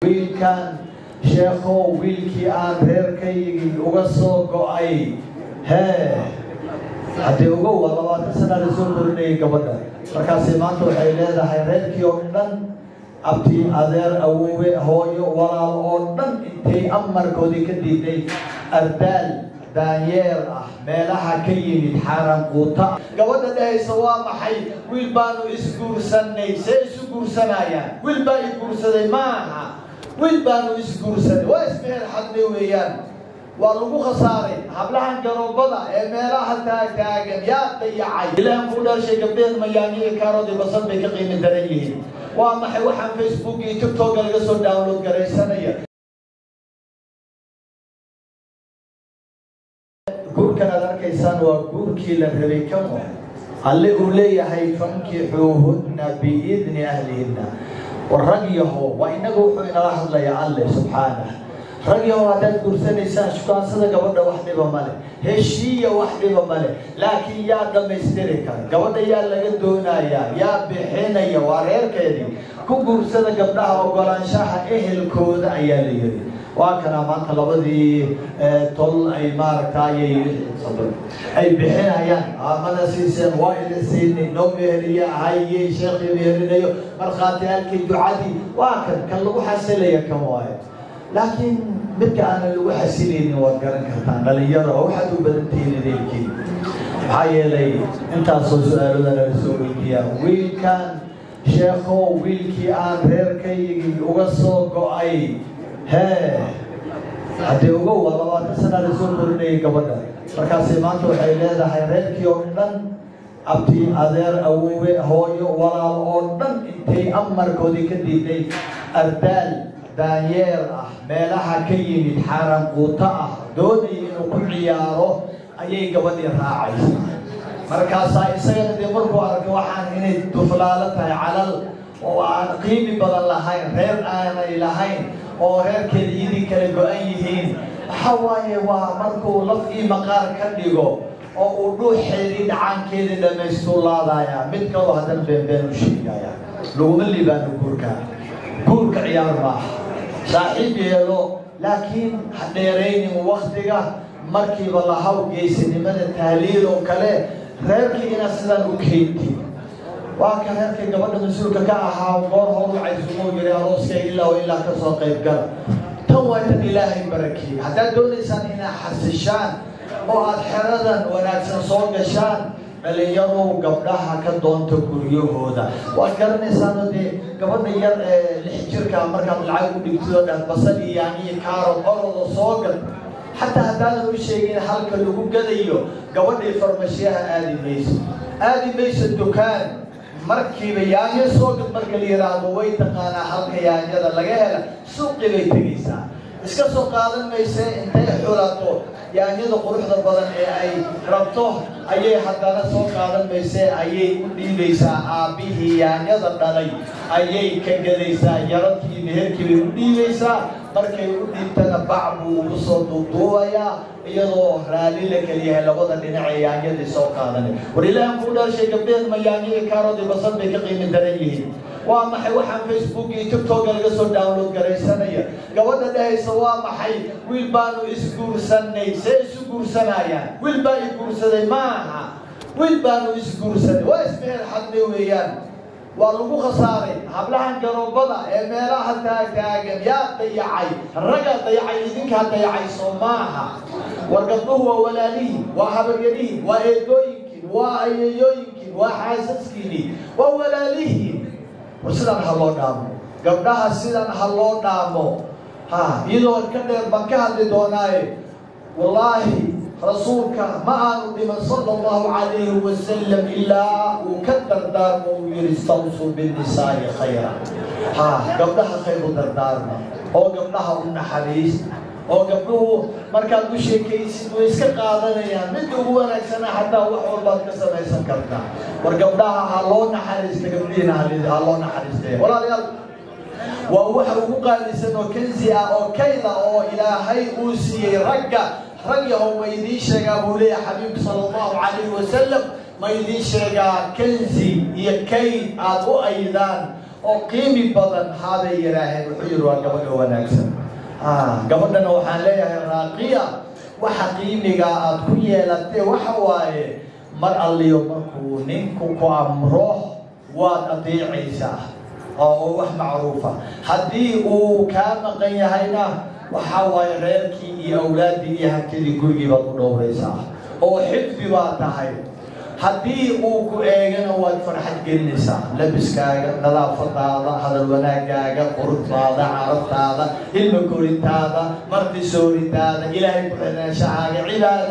wiilkan sheekhow wiilkii aan reerkaygii uga soo go'ay hee haddii ugow waa labaatan sana la soo korinayay gabadha markaasi maanta waxay leedahay reerkii oo dhan abti adeer awoowe hooyo walaal oo dhan intay amarkoodii ka diiday ardaal daanyeer ah meelaha ka yimid xaaraan quuta gabadha dhahaysa waa maxay wiil baanu isguursanay see isu guursanayaan wiil baa i guursaday ma aha wiil baanu isguursanay waa ismehel xadme weeyaan waa lagu khasaaray hablahan garoobada ee meelaha taagtaagan yaa dayacay ilahan ku dhashay gabdheed mayaani iyo kaaroodii basal bay ka qiimi daran yihiin waa maxay waxaan facebook iyo tiktoka laga soo download garaysanaya guurkan aad arkaysaan waa guurkii la rabay kamo alle uu leeyahay fankixuuhunna biidni ahlihinna war rag yaho waa inaga wuxuu inala hadlayaa alle subxaanah rag yaho haddaad guursanaysaan shukaansada gabadha wax dhiba male heshiiya wax dhiba male laakiin yaa dhammaystiri kara gabadha yaa laga doonayaa yaa bixinaya waa reerkeedii ku guursada gabdhaha ogolaanshaha ehelkooda ayaa la yiri waa kana maanta labadii tol ay maaragtay ay bixinayaan aamada siiseen waa ila siinay noo meheliya haye sheekii mehelinayo markhaatiyaalkii ducadii waa kan kan lagu xasilaya kan waayo laakiin midka aanan lagu xasilaynin waad garan kartaan dhalinyaro oo waxaad u badantihiin ideelkiin maxaa yeelay intaasoo su-aalada laga soo weydiiyaa wiilkan sheekhow wiilkii aan reerkaygii uga soo go'ay hee haddii ugow waa labaatan sana la soo korinayay gabadha markaasi maanta waxay leedahay reerkii oo dhan abti adeer awoowe hooyo walaal oo dhan intay amarkoodii ka diiday ardaal daanyeer ah meelaha ka yimid xaaraan quuta ah doonaya inuu ku ciyaaro ayay gabadhii raacaysa markaasaa isagana dee markuu arkay waxaan inay duflaalo tahay calal oo aan qiimi badan lahayn reer aanay lahayn oo reerkeeda idin kala go-an yihiin waxa waaye waa markuu laf ii maqaar ka dhigo oo uu dhuuxeedii dhacaankeedii dhammaystuu laadayaa mid kaloo haddana beenbeen u sheegaya laguma libaano guurka guurka ciyaar maaha saaxiib yeelo laakiin ha dheeraynin waktiga markiiba lahaw geysanimada tahliil oo kale reerkii inaad sidaan u keentid waa ka reerkii gabadha mas-uulka ka ahaa goor horu caysumoo yiri arooska ilaa oo ilaa kasoo qayb gala tan waa tan ilaahay barakeeyey haddaad doonaysaan inaad xasishaan oo aad xeradan wanaagsan soo gashaan dhalinyarow gabdhaha ka doonta guryahooda waad garanaysaano dee gabadha yar ee lix jirka markaad lacag u dhigtidoo dhan basal iyo yaaniyo kaarod oroda soo gal xataa haddaadan u sheegin halka lagu gadayo gabadhii farmashiyaha aadi mayso aadi mayso dukaan markiiba yaanyo soo gad marka la yidhaahdo way taqaanaa halka yaanyada laga hela suuqii bay tegaysaa iska soo qaadan mayse intay xulato yaanyada quruxda badan ee ay rabto ayay haddana soo qaadan mayse ayay u dhiibaysaa aabbihii yaanyada dhalay ayay ka gadaysaa yaradkii meherkii bay u dhiibaysaa markay u dhiibtana bac buu ugu soo duuduubayaa iyadoo raalli la keliyahay labada dhinac ee yaanyadii soo qaadanay war ilaahan kuu dhashay gabdheed ma yaanyo iyo kaaroodii basal bay ka qiimi daran yihiin waa maxay waxaan facebook iyo tiktoka laga soo download garaysanaya gabadha dhahaysa waa maxay wiil baanu isguursanay see isu guursanayaan wiil baa i guursaday ma aha wiil baanu isguursanay waa ismehel xadme weeyaan waa lagu khasaaray hablahan garoobada ee meelaha taagtaagan yaa dayacay raggaa dayacay idinkaa dayacay soo maaha war gabdhuhu waa walaalihiin waa habaryarihiin waa eedooyinkiin waa ayayooyinkiin waa xaasaskiini waa walaalihiin war sidaan ha loo dhaamo gabdhaha sidan ha loo dhaamo ha iyadoo ka dheer baan ka hadli doonaaye wallaahi rasuulka ma aanu dhiman sala allahu calayhi wasalam ilaa uu ka dardaarmo uu yihi istawsuu binnisaa'i khayra ha gabdhaha khayr u dardaarma oo gabdhaha u naxariis oo gabdhuhu markaad u sheekaysid way iska qaadanayaan midda ugu wanaagsana xataa wax walbaad ka samaysan kartaa war gabdhaha ha loo naxariista gabdhihiina ha loo naxariistay walaalayaal waa waxa ugu qaalisan oo kanzi ah oo kayda oo ilaahay uu siiyey ragga rag yahow ma idiin sheegaa buu leeyahay xabiibku sala allahu calayhi wasalam ma idiin sheegaa kanzi iyo kayd aad u aydaan oo qiimi badan haabay yidhaaheen wuxuu yidhi waa gabadha wanaagsan gabadhana waxaan leeyahay raaqiya waxa qiimiga aad ku yeelatee waxa waaye mar alliyo markuu ninku ku amro waad adeecaysaa oo wax macruufa haddii uu kaa maqan yahayna waxaa waaye reerkii iyo awlaaddii iyo hantidii gurigii baad u dhowraysaa oo xifdi baa tahay haddii uu ku eegana waad farxad gelinaysaa labiskaaga nadaafadaada hadal wanaagaaga quruxdaada carabtaada ilma korintaada marti sooritaada ilaahay ku xidhnaanshahaaga cibaada